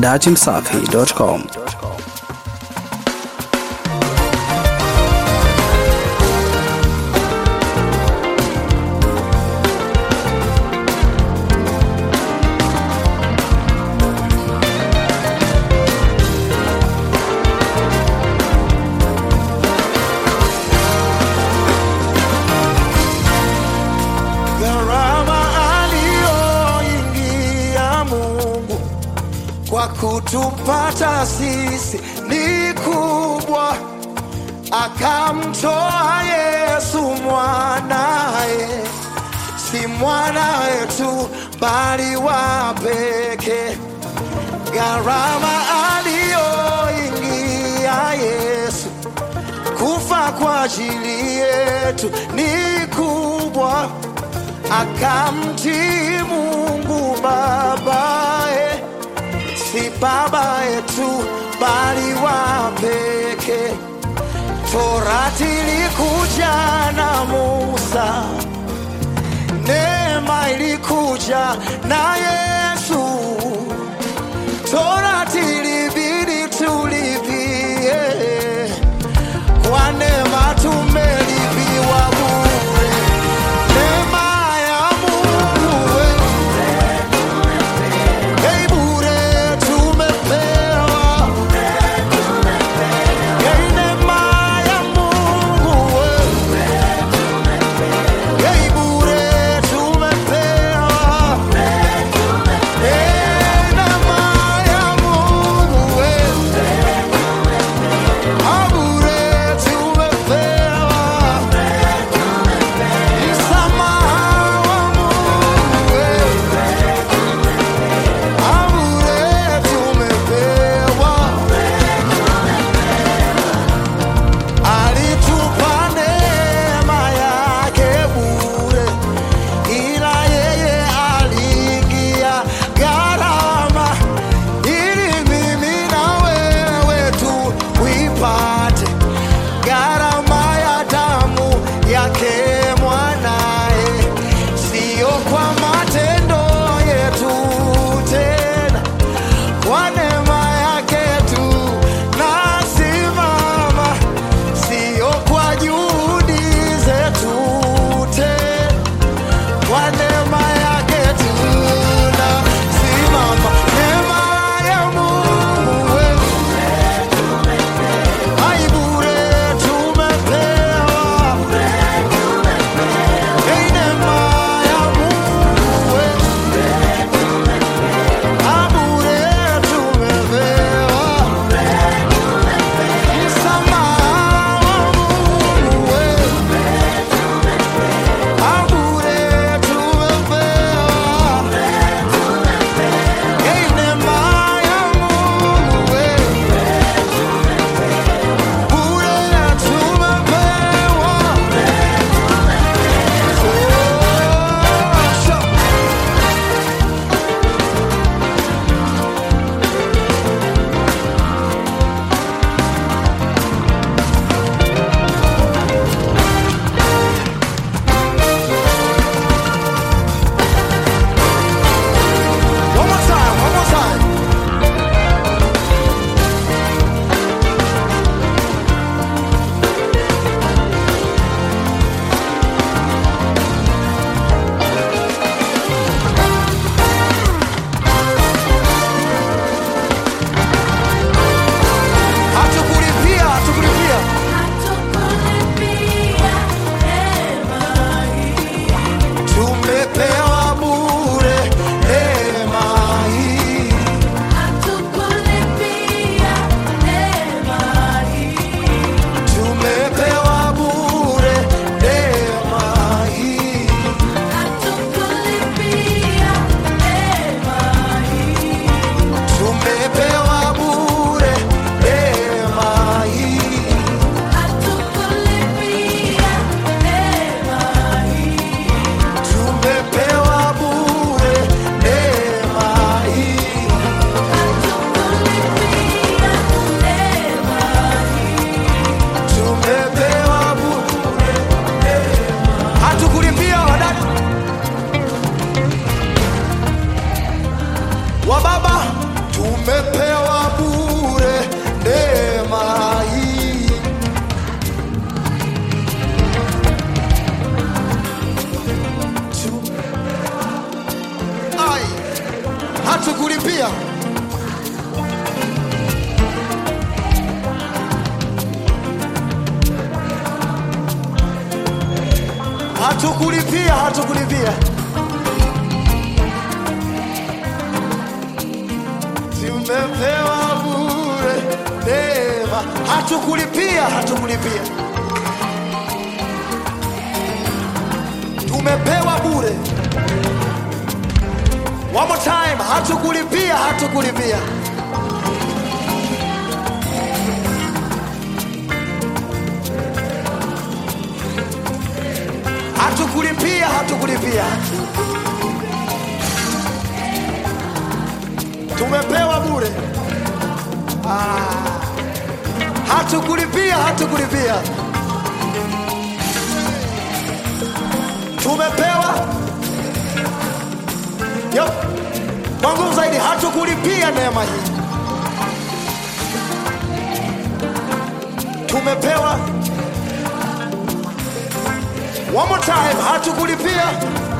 datimsafi.com. gharama aliyoingia Mungu kwa kutupata sisi ni kubwa, akamtoa Yesu mwanaye, si mwana wetu bali wa pekee. Gharama aliyoingia Yesu kufa kwa ajili yetu ni kubwa, akamtii Mungu babaye, si baba yetu bali wa pekee. Torati ilikuja na Musa, neema ilikuja na Yesu. Torati ilibidi tulipie kwa neema tumelipiwa bure. Neema ya Mungu we, hey, bure tumepewa. Hey, neema ya Mungu we, hey, bure tumepewa. Hey, neema ya Mungu we, ah, bure tumepewa. Msamaha wa Mungu we, ah, bure tumepewa. Alitupa neema yake bure, ila yeye aliingia gharama ili mimi na wewe tuipate gharama ya damu yake mwanaye, siyo kwa matendo yetu tena, kwa neema yake tu nasimama, siyo kwa juhudi zetu tena, kwa neema yake tu nasimama. Neema ya Mungu wewe Ai bure tumepewa, Ei neema ya Mungu we, Ah bure tumepewa, msamaha wa Mungu we, Ah bure tumepewa, Ei neema ya Mungu we bure tumepewa. Oh, sure. One more time, one more time. Hatukulipia, hatukulipia. Tumepewa bure neema hii. Tumepewa bure neema hii. Tumepewa bure neema hii. Tumepewa bure neema hii. Tumepewa bure neema. Hatukulipia wadada wa baba tume tumepewa bure neema hii. Tu- Ai, hatukulipia hatukulipia hatukulipia tumepewa bure neema hatukulipia hatukulipia tumepewa bure one more time hatukulipia hatukulipia hatukulipia hatukulipia tumepewa bure ah. hatukulipia hatukulipia tumepewa Yo. kwa nguvu zaidi hatukulipia neema hii tumepewa one more time hatukulipia